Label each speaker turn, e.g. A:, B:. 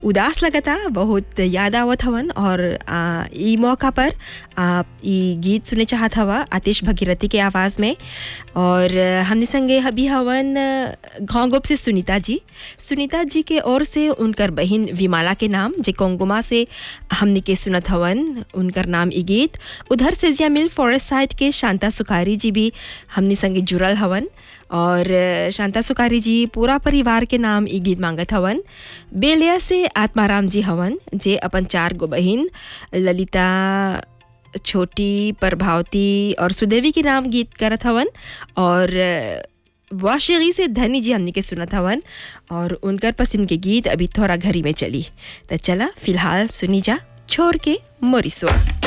A: उदास लगता बहुत याद आवत हवन और आ, ई मौका पर आप ई गीत सुने चाहत हवा आतिश भगीरथी के आवाज़ में और आ, हमने संगे अभी हवन घोंगुप से सुनीता जी सुनीता जी के ओर से उनकर बहन विमाला के नाम जे कोंगुमा से हमने के सुनत हवन उनकर नाम ई गीत उधर से जिया मिल फॉरेस्ट साइड के शांता सुखारी जी भी हमने संगे जुड़ल हवन और शांता सुखारी जी पूरा परिवार के नाम ई गीत मांगत हवन बेलिया से आत्माराम जी हवन जे अपन चार गो बहिन ललिता छोटी प्रभावती और सुदेवी के नाम गीत करत हवन और वाशेगी से धनी जी हमने के सुनत हवन और उनकर पसंद के गीत अभी थोड़ा घरी में चली तो चला फिलहाल सुनी जा छोड़ के मोरिसवा